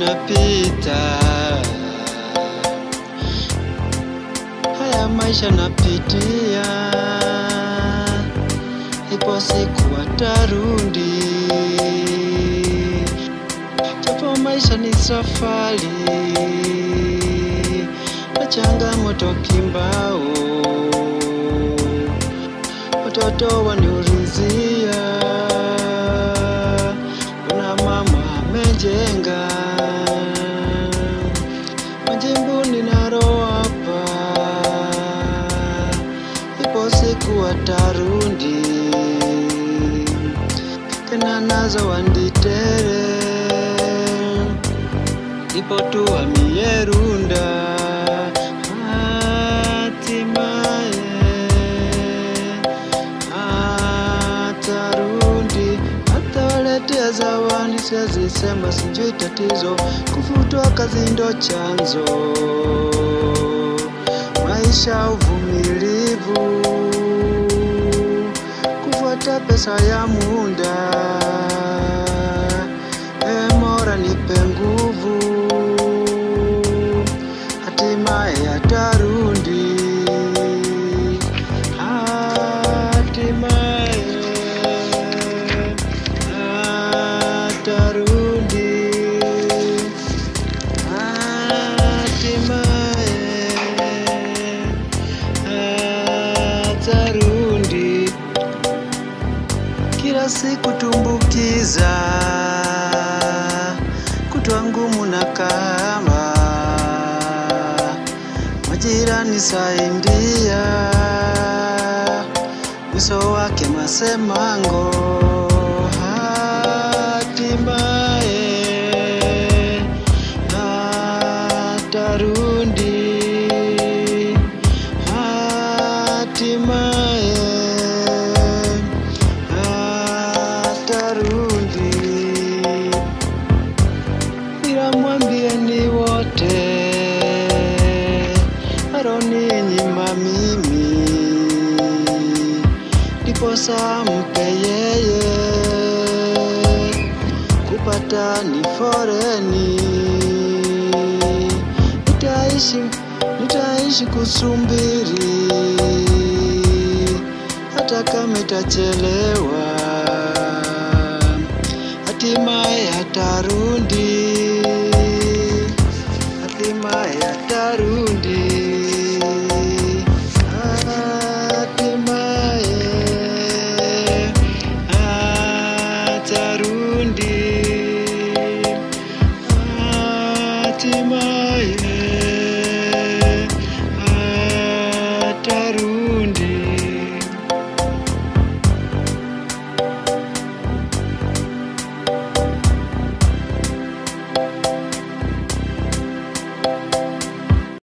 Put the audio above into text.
yanapita, haya maisha napitia, ipo siku watarundi, japo maisha ni safari na changamoto kimbao, watoto waniulizia Mbona mama amejenga majibu ninalo hapa, ipo siku watarundi tena nazo wanditere, ipo tu amierunda hatimaye atarundi atawaletea zawadi, siazisema sijui tatizo, kufutwa kazi ndo chanzo, maisha uvumilivu, kufuata pesa ya muda, e Mola nipe nguvu, hatimaye atarundi, hatimaye atarudi, hatimaye atarudi. Kila siku tumbukiza, kutwa ngumu na kama majirani saindia, mwisho wake masemango, hatimaye atarundi, hatimaye atarundi, ila mwambieni wote aroninyima mimi, ndiposa mpe yeye kupata ni foreni, nitaishi nitaishi kusumbiri hata kama itachelewa, hatimaye atarundi, hatimaye atarundi.